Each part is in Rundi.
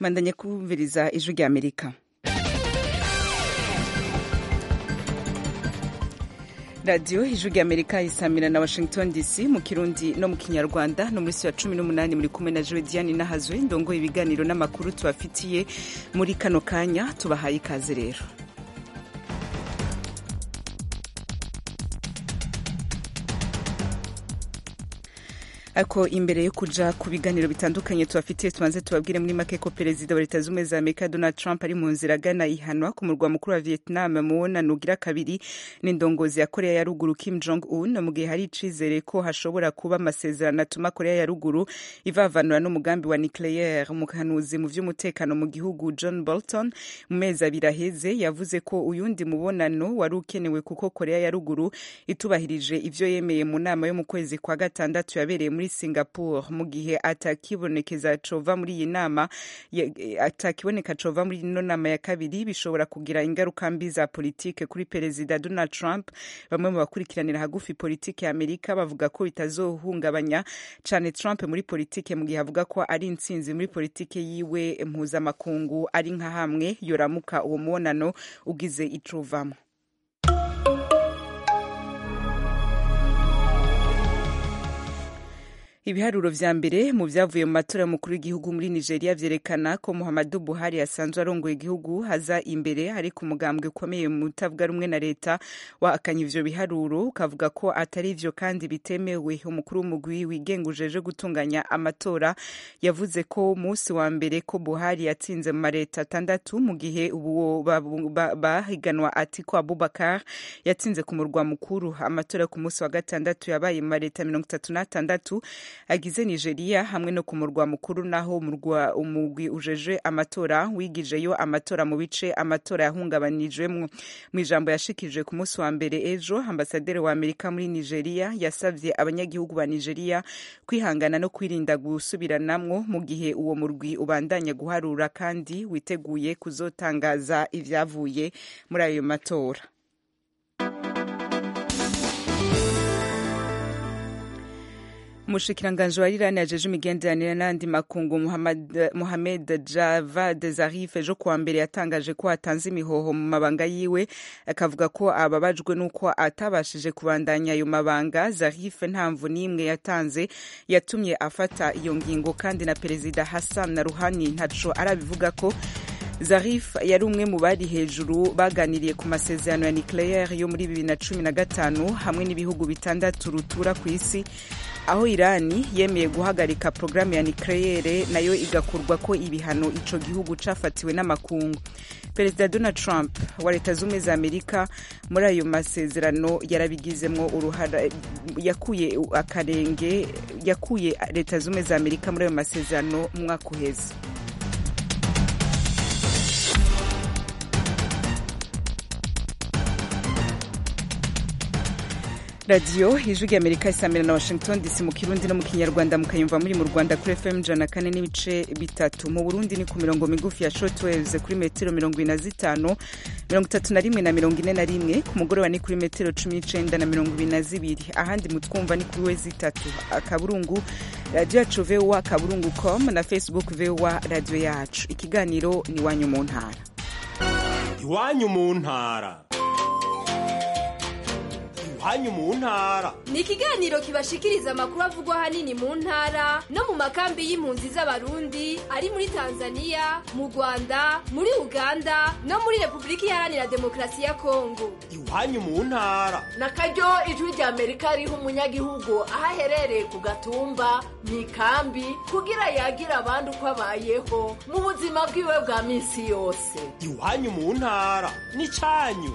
mandanye kumviriza ijwi rya amerika radiyo ijwi rya amerika isamira na washington dc mu kirundi no mu kinyarwanda no muri si wa cumi n'umunani muri kumwe na jodiane nahazwe ndongoye ibiganiro n'amakuru tubafitiye muri kano kanya tubahaye ikaze rero ariko imbere yo kuja ku biganiro bitandukanye tubafitiye tubanze tubabwire muri make ko perezida wa leta z'ubumwe za amerika donald trump ari mu nzira agana ihanwa ku murwa mukuru wa vietnam mu wonano ugira kabiri n'indongozi ya korea ya ruguru kim jong un mu gihe hari icizere ko hashobora kuba amasezerano atuma korea ya ruguru ivavanura n'umugambi wa nucleaire umuhanuzi mu vy'umutekano mu gihugu john bolton mu mezi abiri aheze yavuze ko uyundi mubonano wari ukenewe kuko korea ya ruguru itubahirije ivyo yemeye mu nama yo mu kwezi kwa gatandatu yabereye muri singapore mu gihe atakibonekeza cova muri iyi nama atakiboneka cova muri ino nama ya kabiri bishobora kugira ingaruka mbi za politike kuri perezida donald trump bamwe mu bakurikiranira hagufi politike ya amerika bavuga ko bitazohungabanya cane trump muri politike mu gihe avuga ko ari intsinzi muri politike yiwe mpuzamakungu ari nka hamwe yoramuka uwo mubonano ugize icovamo ibiharuro vya mbere mu vyavuye mu matora y'umukuru w'igihugu muri nigeria vyerekana ko muhammadu buhari asanzwe arongoye igihugu haza imbere ariko umugambwe ukomeye mu utavuga rumwe na leta wahakanye ivyo biharuro ukavuga ko atari ivyo kandi bitemewe umukuru w'umugwi wigenga ujeje gutunganya amatora yavuze ko musi wa mbere ko buhari yatsinze mu mareta atandatu mu gihe uwo bahiganwa atiko abubakar yatsinze ku murwa mukuru amatora ku musi wa gatandatu yabaye mu mareta mirongo itatu n'atandatu agize nigeria hamwe no ku murwa mukuru naho umurwa umugwi ujeje amatora wigijeyo amatora mu bice amatora yahungabanijwemwo mu ijambo yashikirije ku munsi wa mbere ejo ambasaderi wa amerika muri nigeria yasavye abanyagihugu ba nigeria kwihangana no kwirinda gusubiranamwo mu gihe uwo murwi ubandanya guharura kandi witeguye kuzotangaza ivyavuye muri ayo matora umushikiranganji wa irani yajeje imigenderanire n'andi makungu mohamed javad zarif ejo kuwa mbere yatangaje ko atanze imihoho mu mabanga yiwe akavuga ko ababajwe n'uko atabashije kubandanya ayo mabanga zarif nta mvu n'imwe yatanze yatumye afata iyo ngingo kandi na perezida hassan na ruhani ntaco arabivuga ko zarif yari umwe mu bari hejuru baganiriye ku masezerano ya nucleaire yo muri bibiri na cumi na gatanu hamwe n'ibihugu bitandatu rutura ku isi aho irani yemeye guhagarika porogaramu ya nucleaire nayo igakurwa ko ibihano ico gihugu cafatiwe n'amakungu perezida donald trump wa leta z'ubumwe za amerika muri ayo masezerano yarabigizemwo uruhara yakuye akarenge yakuye leta z'ubumwe za amerika muri ayo masezerano mu mwaka uheze radiyo ijwi rya amerika isamira na washington dc mu kirundi no mu kinyarwanda mukayumva muri mu rwanda kuri fm ijana kane n'ibice bitatu mu burundi ni ku mirongo migufi ya shortwaves kuri metero mirongo ine na zitanu mirongo itatu na rimwe na mirongo ine na rimwe ku mugoroba ni kuri metero cumi n'icenda na mirongo ibiri na zibiri ahandi mutwumva ni kuri wezi itatu akaburungu radiyo yacu voa akaburungu com na facebook voa radiyo yacu ikiganiro ni iwanyu mu ntara iwanyu mu ntara iwanyu mu ntara ni ikiganiro kibashikiriza amakuru avugwa ahanini mu ntara no mu makambi y'impunzi z'abarundi ari muri tanzania mu rwanda muri uganda no muri repubulika iharanira demokarasi ya kongo iwanyu mu ntara na karyo ijwi rya amerika riha umunyagihugu aho aherereye ku gatumba mu ikambi kugira yagira abandi uko abayeho mu buzima bwiwe bwa minsi yose iwanyu mu ntara ni cyanyu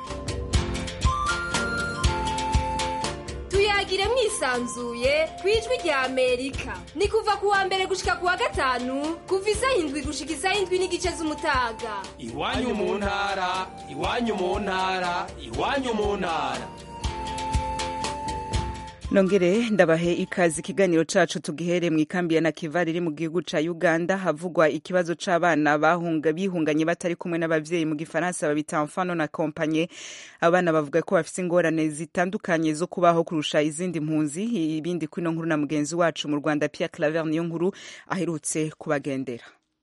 tuyagire mwisanzuye ku ijwi rya amerika ni kuva ku wa mbere gushika ku wa gatanu kuva isaha indwi gushika isaha indwi n'igice z'umutaga iwanyu mu ntara iwanyu mu ntara iwanyu mu ntara nongere ndabahe ikazi ikiganiro cacu tugihere mu ikambi ya nakivari iri mu gihugu ca uganda havugwa ikibazo c'abana bahunga bihunganye batari kumwe n'abavyeyi mu gifaransa babita enfano na kompanye abana bavuga ko bafise ingorane zitandukanye zo kubaho kurusha izindi mpunzi ibindi kwino nkuru na mugenzi wacu mu rwanda pierre claver niyo nkuru aherutse kubagendera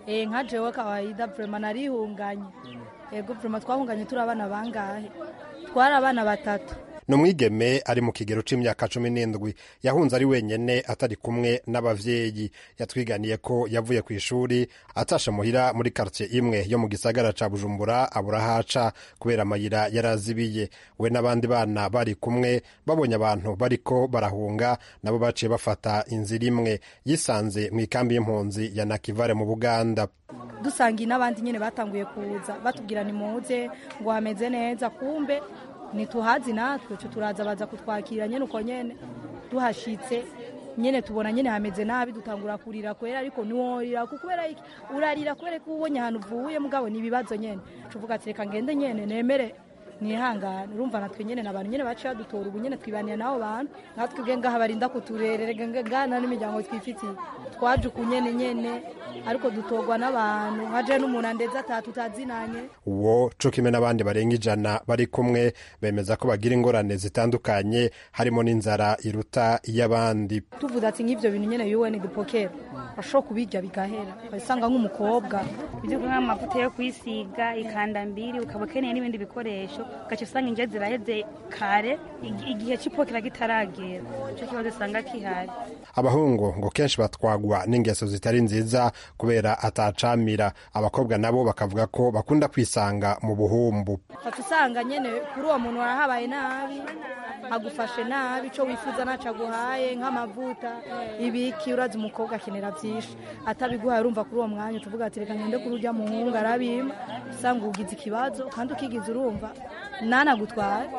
eh nka jewe kawaida vrema narihunganye ego vrema twahunganye turi abana bangahe twari abana batatu ni umwigeme ari mu kigero c'imyaka cumi n'indwi yahunze ari wenyene atari kumwe n'abavyeyi yatwiganiye ko yavuye ku ishuri atasha muhira muri kartie imwe yo mu gisagara ca bujumbura abura haca kubera amayira yarazibiye we n'abandi bana bari kumwe babonye abantu bariko barahunga nabo baciye bafata inzira imwe yisanze mu ikambi y'impunzi ya nakivare mu buganda dusangiye n'abandi nyene batanguye kuza batubwira nimuze ngo hameze neza kumbe ntituhazi natwe twe turaza baza kutwakira nyene uko nyene tuhashitse nyene tubona nyene hameze nabi dutangura kurira kwera ariko niworira kubera iki urarira kubera ko ubonye ahantu uvuye mugabo ni ibibazo nyene tuvuga ati reka ngende nyene nemere nihangane urumva natwe nyene n'abantu nyene baciye badutora ubu nyene twibaniye n'abo bantu natwe ubwe ngaha barinda kuturerera ngana n'imiryango twifitiye twaje uku nyene nyene ariko dutorwa n'abantu haje n'umuntu andeze atatu utazinanye uwo co kimwe n'abandi barenga ijana bari kumwe bemeza ko bagira ingorane zitandukanye harimo n'inzara iruta iy'abandi tuvuze ati nk'ivyo bintu nyene yuweni dupokera bashobora kubirya bigahera ukabisanga nk'umukobwa ibyo kunywa amavuta yo kwisiga ikanda mbiri ukaba ukeneye n'ibindi bikoresho ugaca usanga inje ziraheze kare ig- igihe c'ipokera kitaragera ico kibazo usanga kihari abahungu ngo kenshi batwagwa n'ingeso zitari nziza kubera atacamira abakobwa nabo bakavuga ko bakunda kwisanga mu buhumbu ugaca usanga nyene kuri uwo muntu warahabaye nabi agufashe nabi ico wifuza naco aguhaye nk'amavuta ibiki urazi umukobwa akenera vyinshi atabiguhaye urumva kuri uwo mwanya tuvuga ati reka ngende kuri urya muhungu arabima usanga ugize ikibazo kandi ukigize urumva nanagutware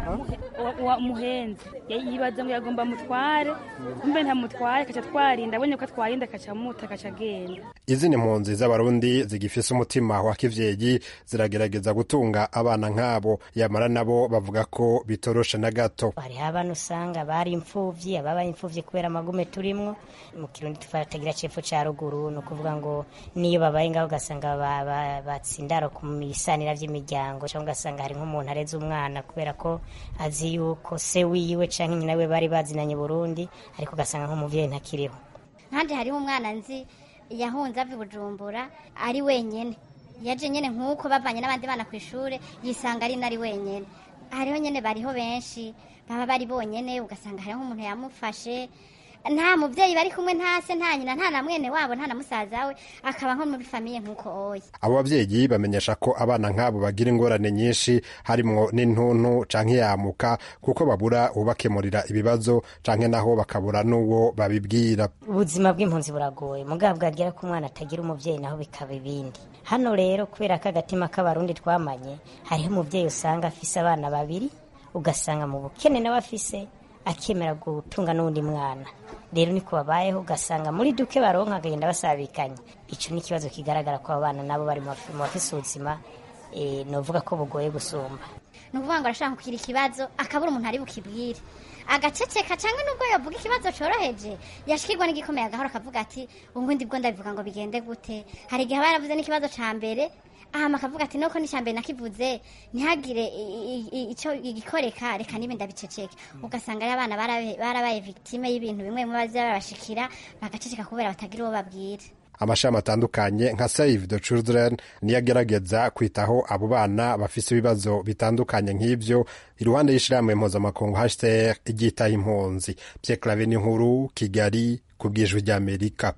Wa- wa- muhenzi Ya- yibaza ngo yagomba mutware kumbe ntamutware kaca twarinda abonye ko atwarinda kaca muta kaca agenda izindi mpunzi z'abarundi zigifise umutima wa kivyeyi ziragerageza gutunga abana nk'abo yamara nabo bavuga ko bitoroshe na gato hariho abantu usanga bari imfuvyi ababaye imfuvyi kubera amagume turimwo mu kirundi tufatagira cepfo ca ruguru ni ukuvuga ngo niyo babaye ngaho ugasanga ba- ba- batsindaro ku bisanira vy'imiryango cyangwa ugasanga hari nk'umuntu areze umwana kubera ko azi yuko se wiwe canke nyina we bari bazinanye Burundi ariko ugasanga nk'umuvyeyi ntakiriho nkandi hariho umwana nzi yahunze ava i bujumbura ari wenyene yaje nyene nk'uko bavanye n'abandi bana ku ishuri yisanga ari nari wenyene hariho nyene bariho benshi baba bari bonyene ugasanga hariho umuntu yamufashe nta muvyeyi bari kumwe nta se nta nyina nta na mwene wabo nta na musaza we akaba nko muri famiye nk'uko oya abo bavyeyi bamenyesha ko abana nk'abo bagira ingorane nyinshi harimwo n'intuntu canke yamuka kuko babura ubakemurira ibibazo canke naho bakabura n'uwo babibwira ubuzima bw'impunzi buragoye mugabo bwagera ko umwana atagira umuvyeyi naho bikaba ibindi hano rero kubera ko agatima k'abarundi twamanye hariho umuvyeyi usanga afise abana babiri ugasanga mu bukene nawe afise akemera gutunga n'uwundi mwana rero niko babayeho ugasanga muri duke baronka akagenda basabikanye ico ni ikibazo kigaragara ko abo bana nabo bari mu bafi- mu bafise ubuzima eh, novuga ko bugoye gusumba ni ukuvuga ngo arashaka kugira ikibazo akabura umuntu ari bukibwire agaceceka cyangwa nubwo yavuga ikibazo cyoroheje yashikirwa n'igikomeye agahora akavuga ati ubundi bwo ndabivuga ngo bigende gute hari igihe aba yaravuze n'ikibazo cya mbere ahama akavuga ati nuko n'icya mbere nakivuze ntihagire i- i- i- icyo igikoreka reka nibe ndabiceceke ugasanga ari abana barabe- barabaye victime y'ibintu bimwe bimwe baza babashikira bagaceceka kubera batagira uwo babwira amashami atandukanye nka save the children niyo agerageza kwitaho abo bana bafise ibibazo bitandukanye nk'ivyo iruhande y'ishirahamwe mpuzamakungu hcr iryitaho impunzi pierre clave n'inkuru kigali ku bw'ijwi ry'amerika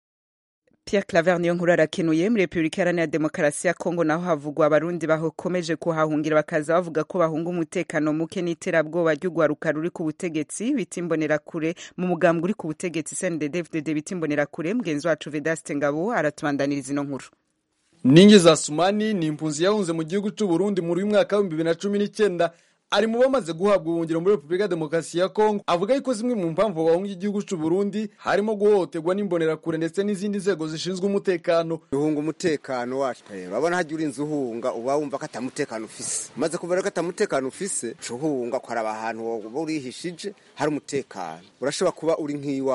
Pierre Claver niyo nkuru arakenuye muri Republika Iharanira Demokarasi ya Kongo naho havugwa abarundi bakomeje kuhahungira bakaza bavuga ko bahunga umutekano muke n'iterabwoba ry'ugwaruka ruri ku butegetsi bita imbonerakure mu mugambwe uri ku butegetsi CNDD-FDD bita imbonerakure mugenzi wacu Vedaste Ngabo aratubandaniriza ino nkuru ningi za sumani ni impunzi yahunze mu gihugu cy'u Burundi muri uyu mwaka w'ibihumbi bibiri na cumi n'icyenda ari mu bamaze guhabwa ubuhungiro muri repubulika ya demokarasi ya kongo avuga yuko zimwe mu mpamvu bahunga igihugu cy'u Burundi harimo guhohoterwa n'imbonerakure ndetse n'izindi nzego zishinzwe umutekano uhunga umutekano wacu urabona hajya uri inzu uhunga uba wumva ko atamutekano ufise umaze kubera ko atamutekano ufise uca uhunga ukaraba ahantu woba urihishije hari umutekano urashobora kuba uri nk'iwawe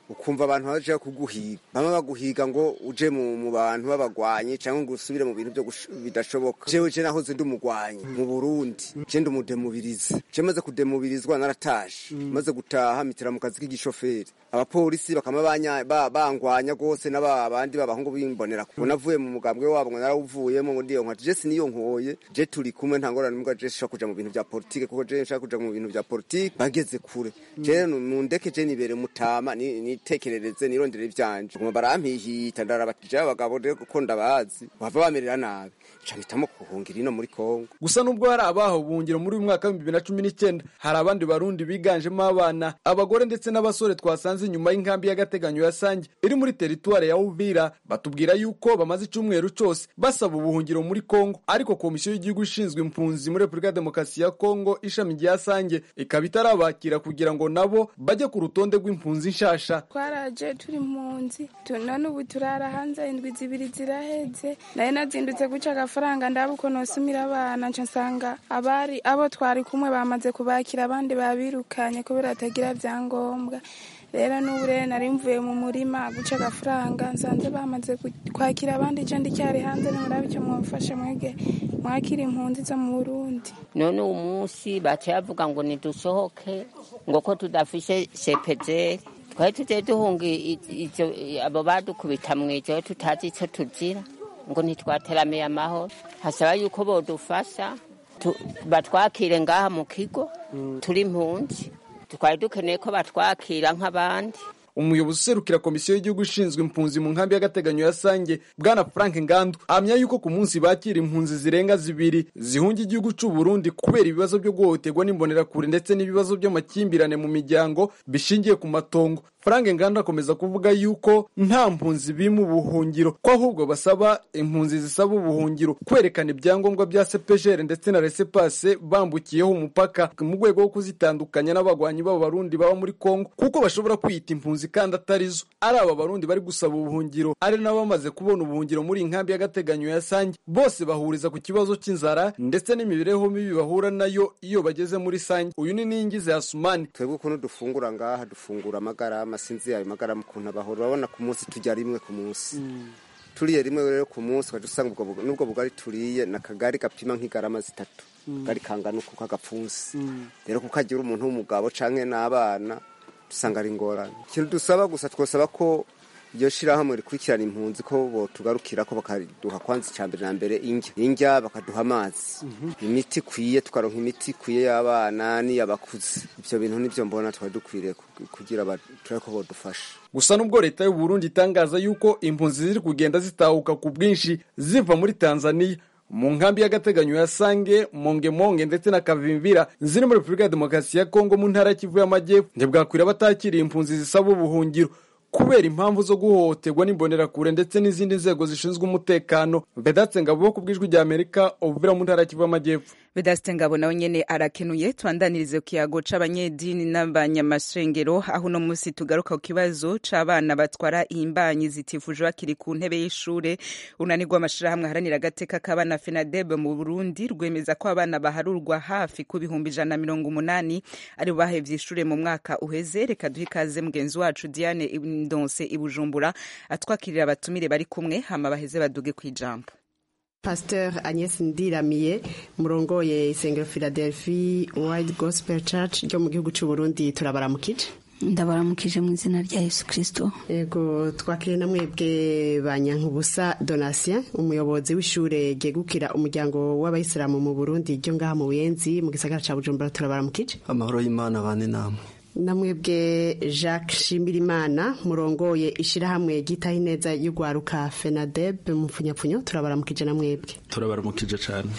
ukumva abantu baje kuguhiga bama baguhiga ngo uje mu, mu bantu b'abagwanyi cyangwa ngo usubire mu bintu byo gush- bidashoboka jewe je nahoze ndi umugwanyi mu Burundi je ndi umudemubirizi je maze kudemubirizwa naratashe maze gutaha mitira mu kazi k'igishoferi abapolisi bakama banya- ba- bangwanya gose n'abandi b'abahungu bimbonera kuko navuye mu mugambwe wabo ngo narawuvuyemo ngo ndiyo nkwaje je siniyo nkoye je turi kumwe nta ngorane mbwa je nshaka kuja mu bintu bya politike kuko je nshaka kuja mu bintu bya politike bageze kure je nundeke je nibere mutama ni- nitekerereze nirondere ivyanje ngo barampihita ndarabatije abagabo rero kuko ndabazi bava bamerera nabi nca mpitamo kuhungira ino muri Kongo gusa nubwo hari abaho buhungiro muri uyu mwaka w'ibihumbi bibiri na cumi n'icyenda hari abandi barundi biganjemo abana abagore ndetse n'abasore twasanze inyuma y'inkambi y'agateganyo ya sange iri muri teritwari ya uvira batubwira yuko bamaze icyumweru cyose basaba ubuhungiro muri kongo ariko komisiyo y'igihugu ishinzwe impunzi muri repubulika ya demokarasi ya kongo ishami rya sange ikaba itarabakira kugira ngo nabo bajye ku rutonde rw'impunzi nshasha twaraje turi impunzi tu- none ubu turara hanze indwi zibiri ziraheze nayo nazindutse guca agafaranga ndaba uko nosumira abana nca nsanga abari abo twari kumwe bamaze kubakira abandi babirukanye kubera batagira byangombwa rero n'ubu rero nari mvuye mu murima guca agafaranga nsanze bamaze ku- kwakira abandi je ndicyari hanze nimurabe icyo mwamfasha mwege mwakira impunzi zo mu burundi none uwo munsi baciye bavuga ngo nidusohoke ngo ko tudafishe sepejeri twari tugiye duhunga i- ivyo abo badukubita mu ijoro tutazi ico tuzira ngo ntitwateramiye amahoro hasaba yuko bodufasha tu- batwakire ngaha mu kigo turi impunzi twari dukeneye ko batwakira nk'abandi umuyobozi userukira komisiyo y'igihugu ishinzwe impunzi mu nkambi y'agateganyo ya sange bwana frank ngandu ahamya yuko ku munsi bakira impunzi zirenga zibiri zihunga igihugu cy'u burundi kubera ibibazo byo guhohoterwa n'imbonerakure ndetse n'ibibazo by'amakimbirane mu miryango bishingiye ku matongo frank ngandu akomeza kuvuga yuko nta mpunzi bima ubuhungiro ko ahubwo basaba impunzi zisaba ubuhungiro kwerekana ibyangombwa bya sepejere ndetse na resepase bambukiyeho umupaka mu rwego rwo kuzitandukanya n'abagwanyi b'abo barundi baba muri kongo kuko bashobora kwiyita impunzi kandi atari zo ari aba barundi bari gusaba ubuhungiro ari nabo bamaze kubona ubuhungiro muri iyi nkambi y'agateganyo ya sange bose bahuriza ku kibazo cy'inzara ndetse n'imibereho mibi bahura nayo iyo bageze muri sange uyu ni ningize ya sumani twebwe ukuntu dufungura ngaha dufungura amagarama sinzi ayo magarama ukuntu abahora urabona ku munsi turya rimwe ku munsi turiye rimwe rero ku munsi ukajya usanga ubwo bu- n'ubwo bugari turiye ni akagari gapima nk'igarama zitatu Mm. gari kangana uku k'agapfunsi rero kuko agira umuntu w'umugabo canke n'abana dusanga ari ingorane ikintu dusaba gusa twosaba ko iryo shirahamwe rikurikirana impunzi ko botugarukira ko bakaduha kwanza icya mbere na mbere indya indya bakaduha amazi imiti ikwiye tukaronka imiti ikwiye y'abana n'iy'abakuze ibyo bintu nibyo mbona twari dukwiriye ku- kugira aba- turabe ko bodufasha gusa nubwo leta y'u Burundi itangaza yuko impunzi ziri kugenda zitahuka ku bwinshi ziva muri tanzania mu nkambi y'agateganyo ya sange mongemonge ndetse na kavimvira ziri muri repubulika ya demokarasi ya kongo mu ntara ya kivu y'amajyepfo ntibwakwira batakiriye impunzi zisaba ubuhungiro kubera impamvu zo guhohoterwa n'imbonerakure ndetse n'izindi nzego zishinzwe umutekano vedatse ngabo ku bw'ijwi rya amerika ubuvira mu ntara ya kivu y'amajyepfo vedasite ngabo nawe nyene arakenuye twandanirize ku kiyago c'abanyedini n'abanyamashengero aho uno munsi tugaruka ku kibazo c'abana batwara imbanyi zitifuje bakiri ku ntebe y'ishure unanirwa amashirahamwe aharanira agateka k'abana fenadeb mu burundi rwemeza ko abana baharurwa hafi ku bihumbi ijana na mirongo umunani ari bo bahevye ishure mu mwaka uheze reka duhe ikaze mugenzi wacu diane ndonse i bujumbura atwakirira abatumire bari kumwe hama baheze baduge kw'ijambo pasteur agnes ndiramiye murongoye isengero philadelphia wide gospel church ryo mu gihugu cy'u burundi turabaramukije ndabaramukije mu izina rya yesu kirisito yego twakiriye na mwebwe ba nyankubusa donatien umuyobozi w'ishure ryegukira umuryango w'abayisilamu mu burundi ryo ngaha mu buyenzi mu gisagara ca bujumbura turabaramukije amahoro y'imana bane namwe namwebwe jacques shimirimana murongoye ishyirahamwe ryitaho ineza y'urwaruka fenadeb mu mfunyapfunyo turabaramukije na mwebwe turabaramukije cyane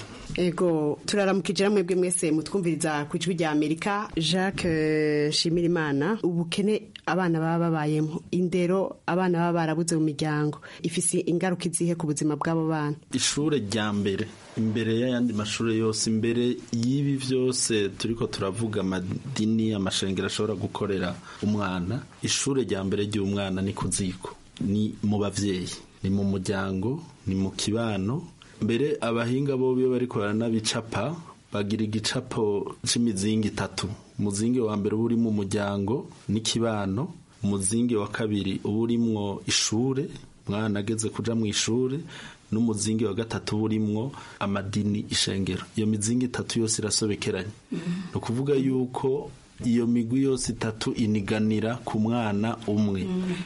ego turaramukije na mwebwe mwese mutwumviriza ku ijwi rya amerika jacques eh, shimirimana ubukene abana baba babayemo indero abana baba barabuze mu miryango ifise ingaruka izihe ku buzima bw'abo bana ishure rya mbere imbere y'ayandi mashuri yose imbere y'ibi byose turiko turavuga amadini amashengero ashobora gukorera umwana ishure rya mbere ry'umwana ni ku ziko ni mu bavyeyi ni mu muryango ni mu kibano mbere abahinga bo iyo bariko baranabicapa bagira igicapo c'imizingi itatu umuzingi wa mbere uba uri mu muryango n'ikibano umuzingi wa kabiri uba urimwo ishure umwana ageze kuja mu ishure n'umuzingi wa gatatu uba urimwo amadini ishengero iyo mizingi itatu yose irasobekeranye ni ukuvuga yuko iyo migwi yose itatu iniganira ku mwana umwe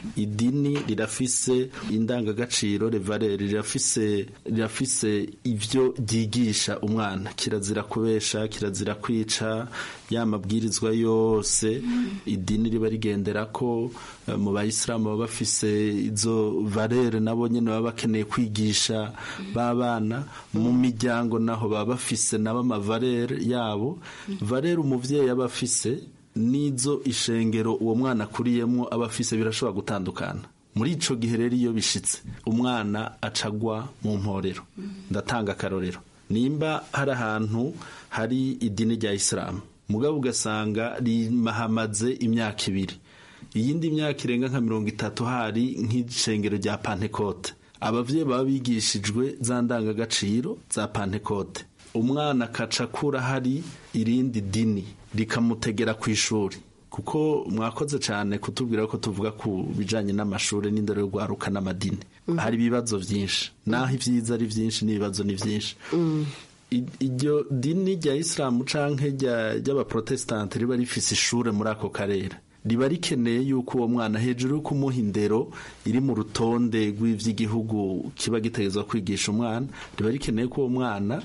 idini rirafise indangagaciro revarere rirafise rirafise ivyo ryigisha umwana kirazira kubesha kirazira kwica ya mabwirizwa yose idini riba rigendera ko eh, mu bayisilamu baba bafise izo valere nabo nyene baba bakeneye kwigisha b'abana mu miryango naho baba bafise nabo amavalere yabo valere umuvyeyi aba afise n'izo ishengero uwo mwana akuriyemwo aba afise birashobora gutandukana muri ico gihe rero iyo bishitse umwana acagwa mu mporero ndatanga akarorero nimba hari ahantu hari idini rya isilamu mugabo ugasanga rimahamaze imyaka ibiri iyindi myaka irenga nka mirongo itatu hari nk'ishengero rya pantekote abavyeyi baba bigishijwe za ndangagaciro za pantekote umwana akaca akura hari irindi dini rikamutegera ku ishuri kuko mwakoze cyane kutubwira ko tuvuga ku bijanye n'amashuri n'indero yo guharuka n'amadini hari ibibazo byinshi naho ibyiza ari byinshi n'ibibazo ni byinshi I- iryo dini rya isilamu canke rya- ry'abaprotestante riba rifise ishure muri ako karere riba rikeneye yuko uwo mwana hejuru yo kumuha indero iri mu rutonde rw'ivy'igihugu kiba gitegerezwa kwigisha umwana riba rikeneye ko uwo mwana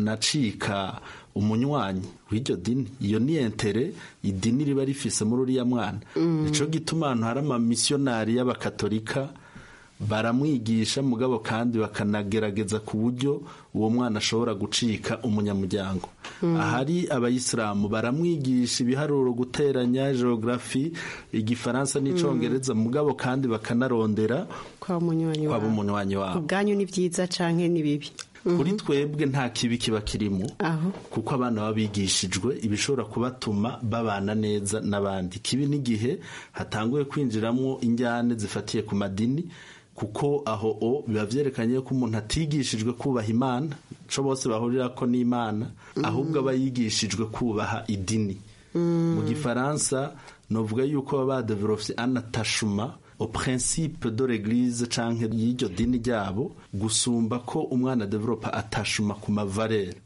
anacika umunywanyi w'iryo dini iyo ni entere idini riba rifise muri uriya mwana nico gituma ahantu hari amamisiyonari y'abakatolika baramwigisha mugabo kandi bakanagerageza ku buryo uwo mwana ashobora gucika umunyamuryango ahari abayisilamu baramwigisha ibiharuro guteranya geografi igifaransa n'icongereza mugabo kandi bakanarondera kwa munywanyi kwaba wawe umunywanyi wabo ubwanyu ni byiza canke ni bibi kuri twebwe nta kibi kiba kirimo aho kuko abana baba bigishijwe ibishobora kubatuma babana neza n'abandi kibi n'igihe hatanguye kwinjiramo injyane zifatiye ku madini kuko aho o biba vyerekanye ko umuntu atigishijwe kubaha imana co bose bahurira ko n'imana ahubwo aba yigishijwe kubaha idini mu gifaransa novuga yuko baba badevelopye un attachement au principe de l'église canke y'iryo dini ryabo gusumba ko umwana developa attachement ku mavalere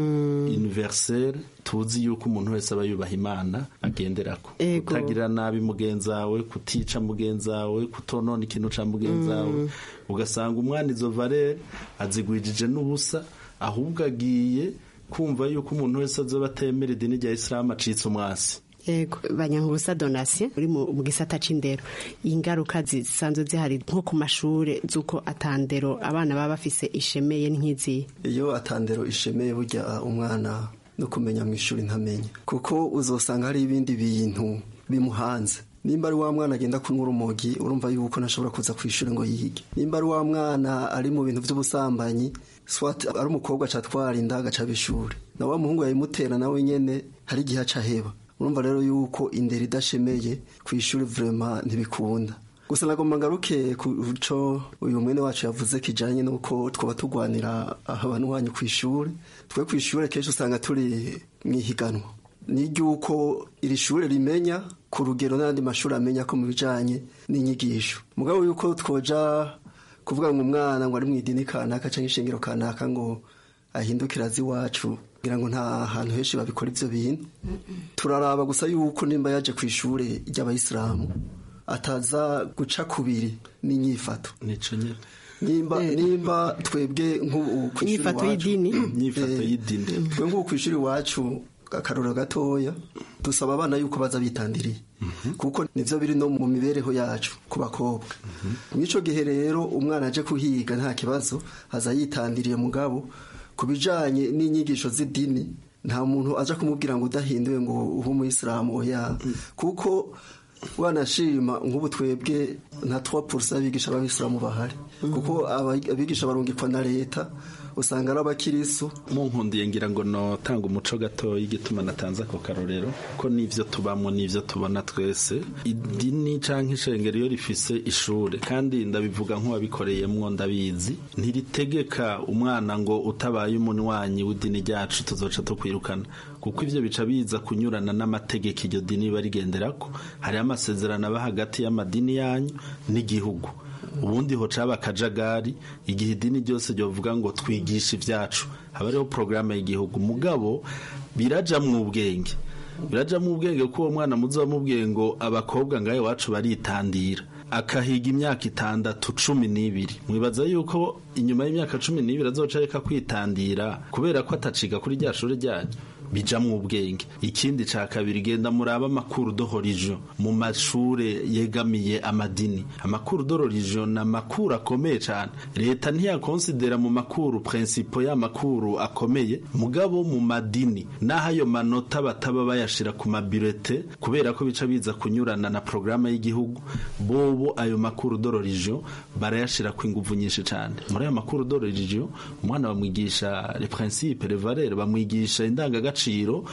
universel tuzi yuko umuntu wese aba yubaha imana agenderako Ego. kutagira nabi mugenzi wawe kutica mugenzi wawe kutonona ikintu ca mugenzi wawe ugasanga umwana izo valere azigwijije n'ubusa ahubwo agiye kumva yuko umuntu wese azoba atemera idini rya isilamu acitse umwasi yego banyankurusa donatien uri mu mu gisata c'indero ingaruka zisanzwe zihari nko ku mashure z'uko atandero abana baba bafise ishemeye nk'izi iyo atandero ishemeye burya umwana no kumenya mu ishuri ntamenya kuko uzosanga hari ibindi bintu bimuhanze nimba ari wa mwana agenda kunywa urumogi urumva yuko ntashobora kuza ku ishuri ngo yige nimba ari wa mwana ari mu bintu by'ubusambanyi swat ari umukobwa acatwara inda agaca ishuri na wa muhungu yayimutera nawe nyene hari igihe aca aheba urumva rero yuko indero idashemeye ku ishuri vrema ntibikunda gusa nagomba ngaruke ku co uyu mwene wacu yavuze kijanye nuko twaba tugwanira abantu wanyu ku ishuri twe ku ishuri kenshi usanga turi mwihiganwa ni ry'uko iri shuri rimenya ku rugero n'andi mashuri amenya ko mu bijanye n'inyigisho mugabo yuko twoja kuvuga ngo umwana ngo ari mu idini kanaka canke ishengero kanaka ngo ahindukira azi iwacu kugira ngo nta hantu henshi babikora ivyo bintu turaraba gusa yuko nimba yaje ku ishure ry'abayisilamu ataza guca kubiri n'inyifato nico nyene nimba nimba twebwe nk'ubu ku ishuri Inyifato iwacu- y'idini? Inyifato Eh, y'idini. twe nk'ubu ku ishuri iwacu akarorero gatoya dusaba abana yuko baza bitandiriye kuko nivyo biri no mu mibereho yacu ku bakobwa mw'ico gihe rero umwana aje kuhiga nta kibazo aza yitandiriye mugabo ku bijanye n'inyigisho z'idini nta muntu aja kumubwira ngo udahinduye ngo ube umuyisilamu oya kuko wanashima nk'ubu twebwe nta 3% abigisha b'abisilamu bahari kuko aba- abigisha barungikwa na leta usanga ari abakirisu mu nkundiye ngira ngo notanga umuco gato y'igituma natanze ako karorero ko n'ivyo tubamo n'ivyo tubona twese idini canke ishengero iyo rifise ishure kandi ndabivuga nk'uwabikoreyemwo ndabizi ntiritegeka umwana ngo utabaye umunywanyi w'idini ryacu tuzoca tukwirukana kuko ivyo bica biza kunyurana n'amategeko iryo dini riba rigenderako hariho amasezerano aba hagati y'amadini yanyu n'igihugu ubundi ho caba akajagari igihe idini ryose ryovuga ngo twigishe ibyacu haba hariho porogaramu y'igihugu mugabo biraja mu ubwenge biraja mu ubwenge kuko uwo mwana muzi wamubwiye ngo abakobwa ngaho iwacu baritandira akahiga imyaka itandatu cumi n'ibiri mwibaza yuko inyuma y'imyaka cumi n'ibiri azoca reka kwitandira kubera ko ataciga kuri rya shuri ryanyu bija mu ubwenge ikindi ca kabiri genda muraba amakuru dohorijo mu mashure yegamiye amadini amakuru dohorijo ni amakuru akomeye cane leta ntiyakonsidera mu makuru prinsipo y'amakuru akomeye mugabo mu madini naho ayo manota bataba bayashira ku mabirete kubera ko bica biza kunyurana na programa y'igihugu bobo ayo makuru dohorijo barayashira ku inguvu nyinshi cane muri ayo makuru dohorijo umwana bamwigisha le principe le valeur bamwigisha indangagaciro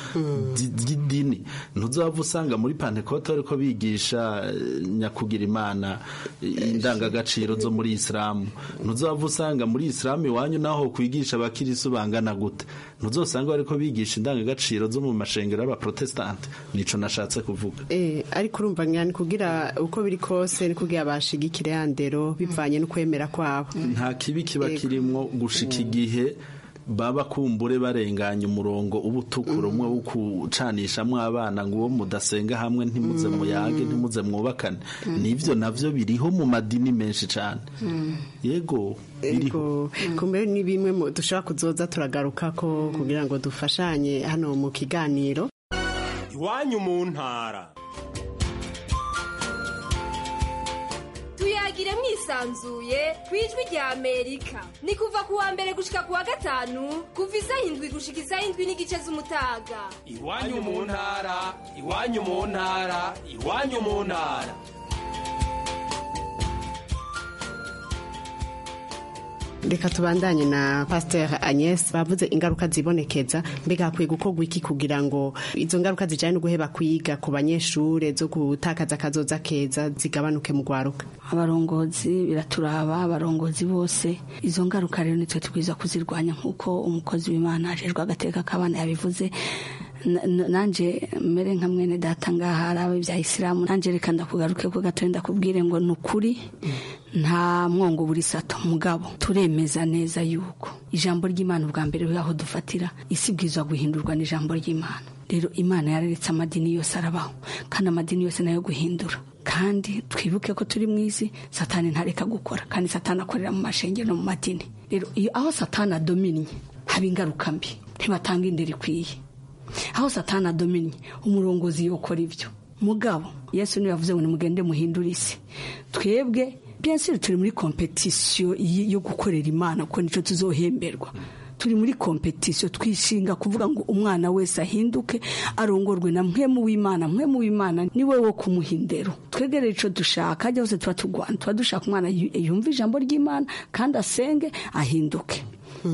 ry'idini ntuzava usanga muri pantekote ariko bigisha eh, nyakugira imana eh, indangagaciro zo muri isilamu ntuzava usanga muri isilamu iwanyu naho kwigisha abakirisu bangana gute ntuzosanga bariko bigisha indangagaciro zo mu mashengero y'abaprotestante nico nashatse kuvuga Eh, ariko urumva ngani kugira uko biri kose ni kugira bashigikire ya ndero bivanye n'ukwemera kwabo nta kibi kiba kirimwo gushika igihe baba kumbure barenganya umurongo uba utukura umwe wo kucanishamwo abana ngo uwo mudasenga hamwe ntimuze muyage ntimuze mwubakane nivyo navyo biriho mu madini menshi cane yego biriho Ego, kumbe ni bimwe mu- dushobora kuzoza turagaruka ko kugira ngo dufashanye hano mu kiganiro iwanyu mu ntara tuyagire mwisanzuye ku ijwi rya amerika ni kuva ku wa mbere gushika ku wa gatanu kuva isaha indwi gushika isaha indwi n'igice z'umutaga iwanyu mu ntara iwanyu mu ntara iwanyu mu ntara reka tubandanye na pasteur agnes bavuze ingaruka zibonekeza mbega hakwiye gukorwa iki kugira ngo izo ngaruka zijyanye no guheba kwiga ku banyeshure zo gutakaza akazoza keza zigabanuke mu rwaruka abarongozi biraturaba abarongozi bose izo ngaruka rero nitwe twiza kuzirwanya nk'uko umukozi w'imana ajejwe agateka k'abana yabivuze Na- na- nanje mere nka mwene data ngaha arabe bya isilamu nanje reka ndakugaruke ko gato ndakubwire ngo ni ukuri nta mwongo buri sato mugabo turemeza neza yuko ijambo ry'imana ubwa mbere aho dufatira isi bwizwa guhindurwa n'ijambo ry'imana rero imana yararetse amadini yose arabaho kandi amadini yose nayo guhindura kandi twibuke ko turi mu isi satani ntareka gukora kandi satani akorera mu mashengero no mu madini rero iyo aho satani adominnye haba ingaruka mbi ntibatanga indero ikwiye aho satani adominnye umurongozi yokora ibyo mugabo yesu niwe yavuze ngo nimugende muhindure isi twebwe byensiri turi muri kompetisiyo y- yo gukorera imana kuko nicyo tuzohemberwa turi muri kompetisiyo twishinga kuvuga ngo umwana wese ahinduke arongorwe na mwemu w'imana mwemu w'imana ni we wo kumuha indero twegere icyo dushaka hajya hose tuba turwana tuba dushaka umwana yu- yumva ijambo ry'imana kandi asenge ahinduke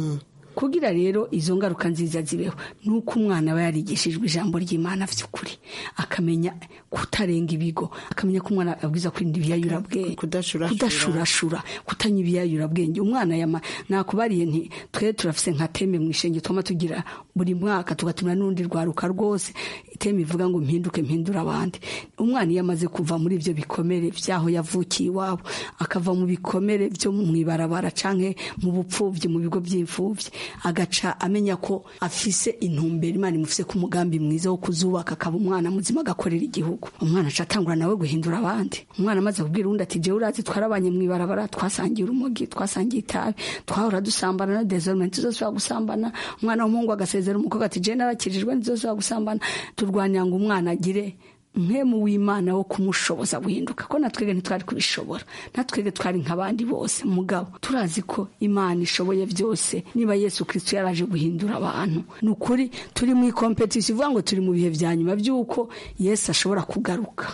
kugira rero izo ngaruka nziza zibeho ni uko umwana aba yarigishijwe ijambo ry'imana by'ukuri akamenya kutarenga ibigo akamenya ko umwana abwiza kurinda ibiyayurabwenge kudashurashura kutanywa ibiyayurabwenge umwana yama nakubariye nti twe turafise nka teme mu ishenge twama tugira buri mwaka tugatumira n'urundi rwaruka rwose iteme ivuga ngo mpinduke mpindura abandi umwana iyo amaze kuva muri ibyo bikomere by'aho yavukiye iwabo akava mu bikomere byo mu ibarabara canke mu bupfubyi mu bigo by'imfubyi agaca amenya ko afise intumbero imana imufise ku mugambi mwiza wo kuzubaka akaba umwana muzima agakorera igihugu umwana aca atangura nawe guhindura abandi umwana amaze kubwira undi ati jewe urazi twarabanye mu ibarabara twasangiye urumogi twasangiye itabi twahora dusambana na desorment tuzosubira gusambana umwana w'umuhungu agasezera umukobwa ati jewe narakijijwe ntizosubira gusambana turwanira ngo umwana agire mpemu w'imana wo kumushoboza guhinduka ko natwege ntitwari kubishobora natwege twari nk'abandi bose mugabo turazi ko imana ishoboye byose niba yesu kirisito yaraje guhindura abantu ni ukuri turi mu ikompetisiyo ivuga ngo turi mu bihe bya nyuma by'uko yesu ashobora kugaruka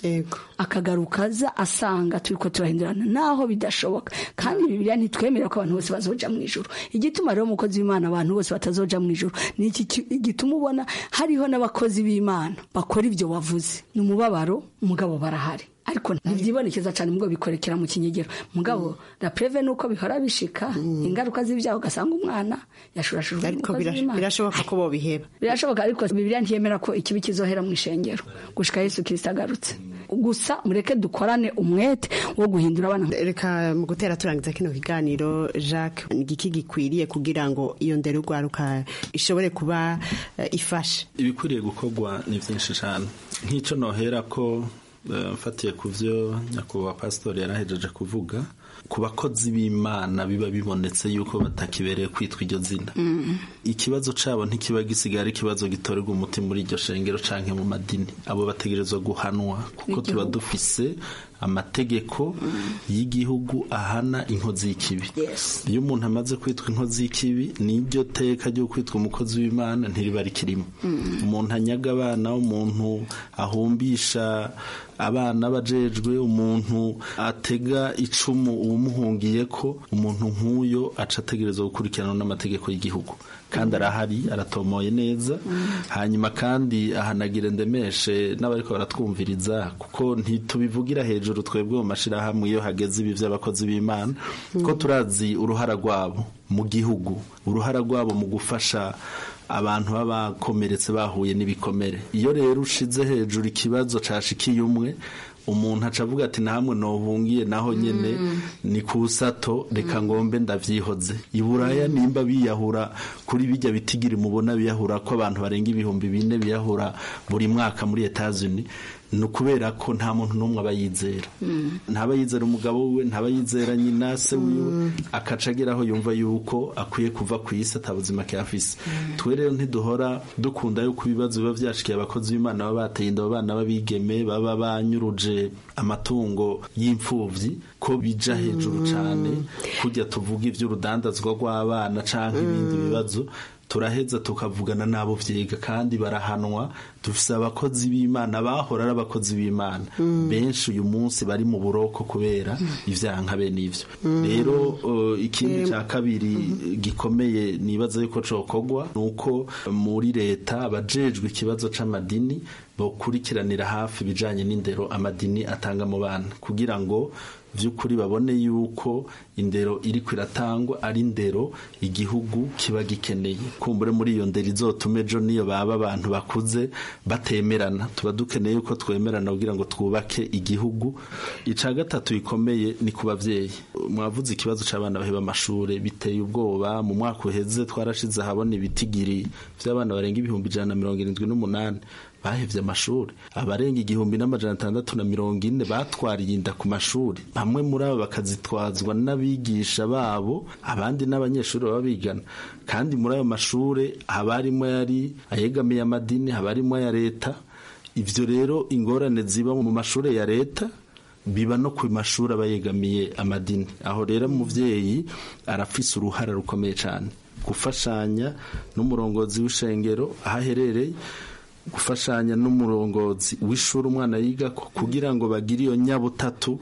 akagaruka aza asanga turi ko turahindurana naho bidashoboka kandi bibiliya ntitwemerera ko abantu bose bazoja mu ijuru igituma rero umukozi w'imana abantu bose batazoja mu ijuru ni iki gituma ubona hariho n'abakozi b'imana bakora ibyo wavuze ni umubabaro umugabo barahari ariko ntibyibonekeza cyane mubwo bikorekera mu kinyegero mugabo la preve nuko bihora bishika ingaruka z'ibyaha ugasanga umwana yashurashujwe ariko birashoboka ko bobiheba birashoboka ariko bibiliya ntiyemera ko ikibi kizohera mu ishengero gushika yesu kirisito agarutse gusa mureke dukorane umwete wo guhindura abana reka mu gutera turangiza kino kiganiro jacques igiki gikwiriye kugira ngo iyo ndero urwaruka ishobore kuba ifashe ibikwiriye gukorwa ni byinshi cyane nk'icyo nohera ko mfatiye ku byo nyakubahwa pasitori yarahejeje kuvuga ku bakozi b'imana biba bibonetse yuko batakibereye kwitwa iryo zina ikibazo cyabo ntikiba gisigaye ari ikibazo gitorerwa umuti muri iryo shengero cyangwa mu madini abo bategerezwa guhanwa kuko tuba dufise amategeko y'igihugu ahana inkozi y'ikibi iyo umuntu amaze kwitwa inkozi y'ikibi n'iryo teka ryo kwitwa umukozi w'imana ntiriba rikirimo umuntu anyaga abana umuntu ahumbisha abana bajejwe umuntu atega icumu uwumuhungiye ko umuntu nk'uyo aca ategerezwa gukurikirana n'amategeko y'igihugu kandi arahari aratomoye neza hanyuma kandi ahanagire ndemeshe n'abariko baratwumviriza kuko ntitubivugira hejuru twebwe mu mashirahamwe iyo hageze ibi vy'abakozi b'imana ko turazi uruhara rwabo mu gihugu uruhara rwabo mu gufasha abantu baba bakomeretse bahuye n'ibikomere iyo rero ushize hejuru ikibazo cashikiye umwe umuntu aca avuga ati namwe nohungiye naho nyene ni ku sato reka ngombe ndavyihoze iburaya nimba biyahura kuri bijya bitigiri mubona biyahura ko abantu barenga ibihumbi bine biyahura buri mwaka muri Etats-Unis ni ukubera ko nta muntu n'umwe aba yizera ntaba yizera umugabo we ntaba yizera nyina se wiwe akaca ageraho yumva yuko akwiye kuva ku isi atabuzima afise twe rero ntiduhora dukunda yuko ibibazo biba byashikiye abakozi b'imana baba bateye inda abana b'abigeme baba banyuruje amatungo y'imfubyi ko bija hejuru cyane kujya tuvuga iby'urudandazwa rw'abana cyangwa ibindi bibazo turaheza tukavugana n'abo vyiga kandi barahanwa dufise abakozi b'imana bahora ari abakozi b'imana benshi uyu munsi bari mu buroko kubera ivyaha nka bene ivyo rero uh, ikindi ca kabiri gikomeye nibaza yuko cokorwa nuko muri leta abajejwe ikibazo c'amadini bokurikiranira hafi ibijanye n'indero amadini atanga mu bana kugira ngo vy'ukuri babone yuko indero iriko iratangwa ari indero igihugu kiba gikeneye kumbure muri iyo ndero izotume ejo niyo baba abantu bakuze batemerana tuba dukeneye yuko twemerana kugira ngo twubake igihugu ica gatatu gikomeye ni ku bavyeyi mwavuze ikibazo c'abana baheba amashure biteye ubwoba mu mwaka uheze twarashize ahabona ibitigiri vy'abana barenga ibihumbi ijana na mirongo irindwi n'umunani bahevye amashuri abarenga igihumbi n'amajana atandatu na mirongo ine batwariye inda ku mashuri bamwe muri abo bakazitwazwa n'abigisha babo abandi n'abanyeshuri baba bigana kandi muri ayo mashuri haba harimo yari ayegamiye amadini haba harimo aya leta ivyo rero ingorane ziba mu mashuri ya leta biba no ku mashuri aba yegamiye amadini aho rero umuvyeyi arafise uruhara rukomeye cyane gufashanya n'umurongozi w'ishengero aho aherereye gufashanya n'umurongozi w'ishuri umwana yiga kugira ngo bagire iyo nyabutatu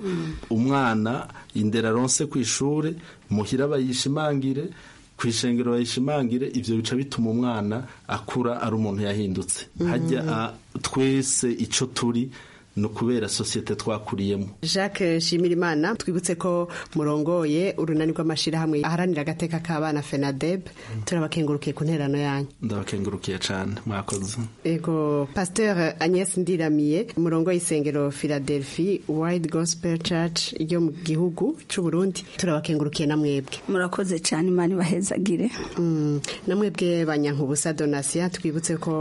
umwana indera aronse ku ishuri muhira bayishimangire ku ishengero bayishimangire ibyo bica bituma umwana akura ari umuntu yahindutse hajya twese icyo turi ni ukubera sosiyete twakuriyemo jacques shimirimana twibutse ko murongoye urunani rw'amashyirahamwe aharanira agateka k'abana fenadeb turabakengurukiye ku nterano yanyu ndabakengurukiye cyane mwakoze ego pasteur agnes ndiramiye murongo y'isengero philadelphia wide gospel church ryo mu gihugu cy'u burundi turabakengurukiye na mwebwe murakoze cyane imana ibahezagire na mwebwe banyankubusa donasiya twibutse ko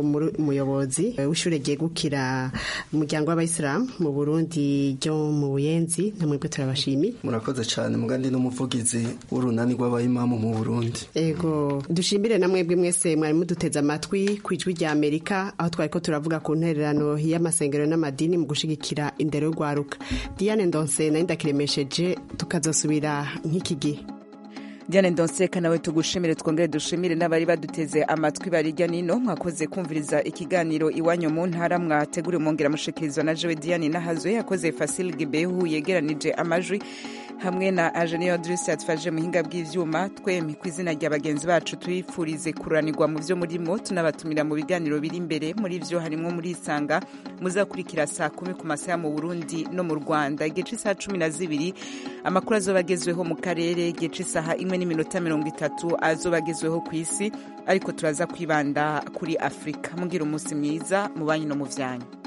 umuyobozi w'ishuri ryegukira umuryango w'abayisilamu mu burundi ryo mu buyenzi na mwebwe turabashimiye murakoze cyane mugandi n'umuvugizi w'urunani rw'abayimamu mu burundi ego dushimire na mwebwe mwese mwari muduteze amatwi ku ijwi rya amerika aho twari ko turavuga ku ntererano y'amasengero n'amadini mu gushigikira indero y'urwaruka diane ndonse nayo ndakiremesheje tukazosubira nk'iki gihe diane ndonseka nawe tugushimire twongere dushimire n'abari baduteze amatwi barijya nino mwakoze kumviriza ikiganiro iwanyu mu ntara mwateguriwe mwongera mushikirizwa na jewe diane nahazo yakoze fasil gibehu yegeranije amajwi hamwe na ageniyo dirisi yatufashije muhinga bw'ivyuma twemye ku izina rya bagenzi bacu tuyifurize kuranirwa mu vyo murimo tunabatumira mu biganiro biri imbere muri vyo harimwo muri isanga muzakurikira saa kumi ku masaha mu burundi no mu rwanda igihe c'isaha cumi na zibiri amakuru azoba agezweho mu karere igihe c'isaha imwe n'iminota mirongo itatu azoba agezweho ku isi ariko turaza kwibanda kuri afurika mugira umunsi mwiza mu banyu no mu vyanyu